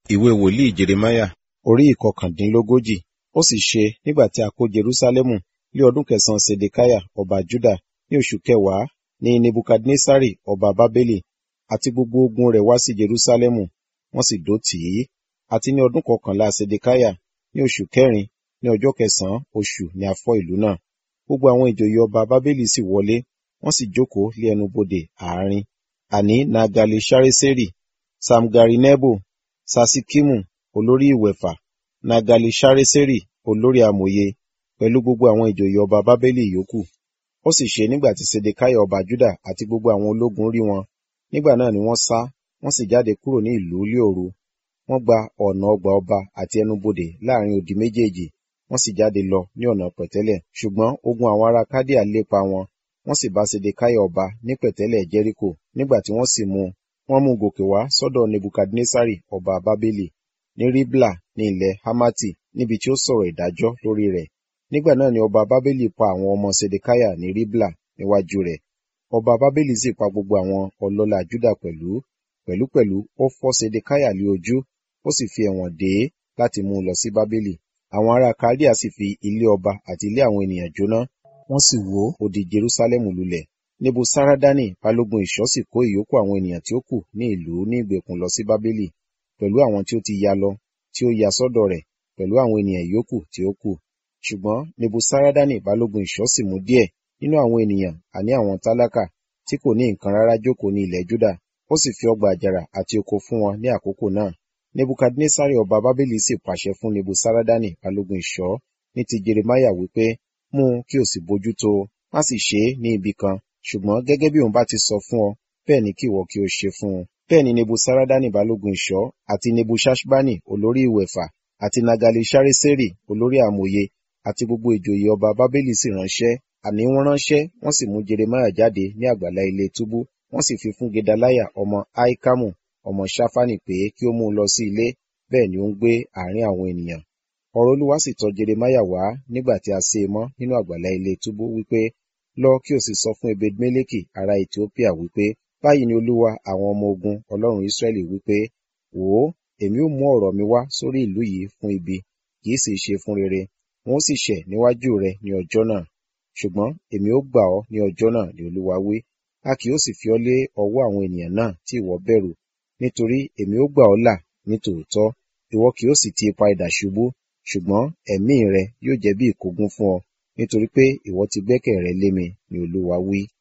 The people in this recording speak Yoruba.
ìwé wòlíì jeremáyà orí ìkọkàndínlógójì ó sì ṣe nígbà tí a kó jerúsálẹ́mù ní ọdún kẹsànán sedekiah ọba juda ní oṣù kẹwàá ní nebukadnesari ọba bábélì àti gbogbo ogun rẹ̀ wá sí jerúsálẹ́mù wọ́n sì dó tì í àti ní ọdún kọkànlá sedekiah ní oṣù kẹrin ní ọjọ́ kẹsànán oṣù ni a fọ́ ìlú náà gbogbo àwọn ìjòyè ọba bábélì sì wọlé wọ́n sì jókòó lé ẹnu bodè àárín àní nagali sareseri samgarinebo sasikimu olórí ìwẹ̀fà nagali sareseri olórí amòye pẹ̀lú gbogbo àwọn ìjòyè ọba bábélì yòókù ó sì ṣe nígbà tí sedekiah ọba juda àti gbogbo àwọn ológun rí wọn nígbà náà ni wọ́n sá wọ́n sì jáde kúrò ní ìlú lé òru wọ́n gba ọ̀nà ọgbà ọba àti ẹnubodè láàrin odi méjèèjì wọ́n sì jáde lọ ní ọ̀nà pẹ̀tẹ́lẹ̀ ṣùgbọ́n ogun àwọn ará kádíà lépa wọn wọ́n sì bá sedekiah ọba ní pẹ̀tẹ́lẹ̀ jẹ́ríkò nígbà tí wọ́n sì mú un wọ́n mú un gòkè wá sọ́dọ̀ nebukadnesari ọba bábélì ní ribla ní ilẹ̀ hamati níbi tí ó sọ̀rọ̀ ìdájọ́ lórí rẹ̀ nígbà náà ni ọba bábélì pa àwọn ọmọ sedekiah ní ribla níwájú rẹ̀ ọba bábélì sì pa gbogbo àwọn ọlọ́lá juda pẹ̀lú pẹ̀lúpẹ̀lú ó fọ́ sedekiah lé ojú ó sì fi ẹ̀wọ̀n dè é láti mú un lọ sí bábélì àwọn ará kaldea sì fi ilé ọba àti ilé àwọn ènìyàn jóná wọ́n sì wó odi jerusalem lulẹ̀ nebusaradani balógun ìṣọ́ sì kó ìyókù àwọn ènìyàn tí ó kù ní ìlú ní ìgbèkùn lọ sí bábélì pẹ̀lú àwọn tí ó ti ya lọ tí ó ya sọ́dọ̀ rẹ̀ pẹ̀lú àwọn ènìyàn ìyókù tí ó kù ṣùgbọ́n nebusaradani balógun ìṣọ́ sì mú díẹ̀ nínú àwọn ènìyàn àní àwọn tálákà tí kò ní nǹkan rárá jókòó ní ilẹ̀ juda ó sì fi ọgbà àjàrà àti oko fún wọn ní àkókò náà nebukadnesari ọba bábélì sì pàṣẹ fún nebusaradani balógun ìṣọ́ ní ti jeremiah wípé mú un kí o sì bójú tó má sì ṣe é ní ibi kan ṣùgbọ́n gẹ́gẹ́ bí òun bá ti sọ fún ọ bẹ́ẹ̀ ni kí ìwọ kí o ṣe fún un bẹ́ẹ̀ ni nebusaradani balógun ìṣọ́ àti nebuṣaṣbani olórí ìwẹ̀fà àti nagali sareseri olórí àmòye àti gbogbo ìjòyè ọba bábélì sì ránṣẹ́ àní wọ́n ránṣẹ́ wọ́n sì mú jeremiah jáde ní àgbàlá ilé túbú wọ́n sì fi fún gedaliah ọmọ aikamu ọmọ ṣáfánì pé kí ó mú un lọ sí ilé bẹ́ẹ̀ ni ó ń gbé àárín àwọn ènìyàn ọ̀rọ̀ olúwa sì tọ̀ jeremiah wá nígbà tí a sé e mọ́ nínú àgbàlá ilé túbú wípé lọ kí o sì sọ fún ebedmeleki ará ethiopia wípé báyìí ni olúwa àwọn ọmọ ogun ọlọ́run israẹli wípé wò ó èmi ó mú ọ̀rọ̀ mi wá sórí ìlú yìí fún ibi kì í sì ṣe fún rere wọn ó sì ṣẹ̀ níwájú rẹ ní ọjọ́ náà ṣùgbọ́n èmi ó gbà ọ́ ní ọjọ́ náà ni olúwa wí a kì yóò sì fi ọ́ lé ọwọ́ àwọn ènìyàn náà tí ìwọ bẹ̀rù nítorí èmi ó gbà ọ́ là ní tòótọ́ ìwọ kì yóò sì ti ipa idà ṣubú ṣùgbọ́n ẹ̀mí rẹ yóò jẹ́ bí ìkógun fún ọ nítorí pé ìwọ ti gbẹ́kẹ̀ rẹ lé mi ni olúwa wí